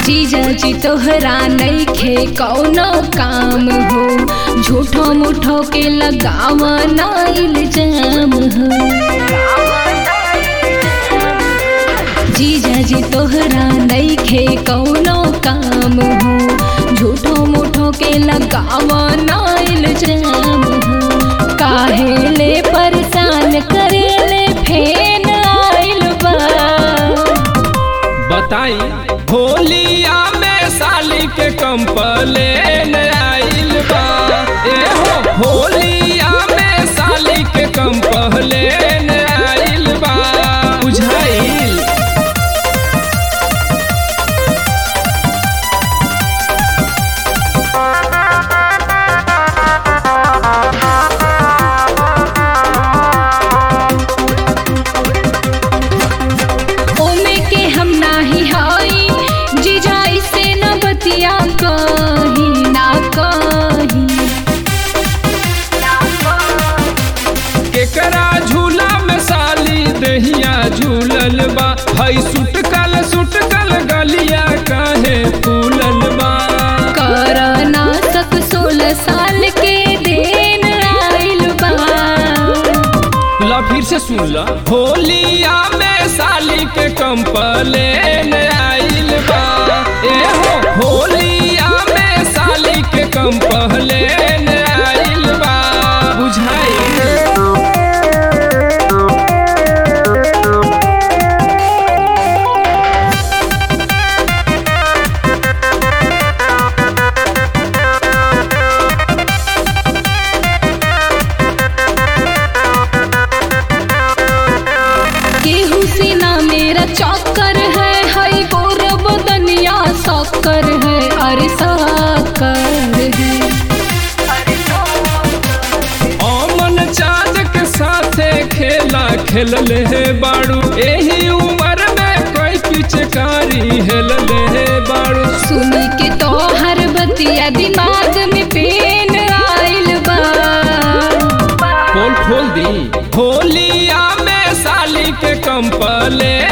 जीजा जी तोहरा नइखे कौनो काम हो झूठो मुठो के लगावा ना इल्जाम हो जीजा जी तोहरा नइखे कौनो काम हो झूठो मुठो के लगावा ना इल्जाम हो काहे ले परेशान करेले फेन आइल बा बताई होलिया में साली के कंपलेन आइल बा ए हो होलिया में साली के कंपलेन आइल बा बुझाइल ओमे के हम नाही हई जीजा इसे न बतिया कही ना कही केकरा झूला में साली दहिया झूलल बा हई सुटकल सुटकल गलिया काहे फूलल बा कर ना सक सोलह साल के देन आइल बा ला फिर से सुन ला होलिया में साली के कंपलेन आइल बा ए हो होलिया में साली के कंपलेन आइल बा बुझाइल केहू से ना मेरा चौकर है हई गोर बदनिया सकर है अरे साकर है अमन चाँद के साथे खेला खेलले हे बाड़ू एही उम्र में कोई पिचकारी हेलले हे बाड़ू सुन के तो हर बतिया दिमाग में पेन आइल बा पोल खोल दी होलिया में साली के कंपले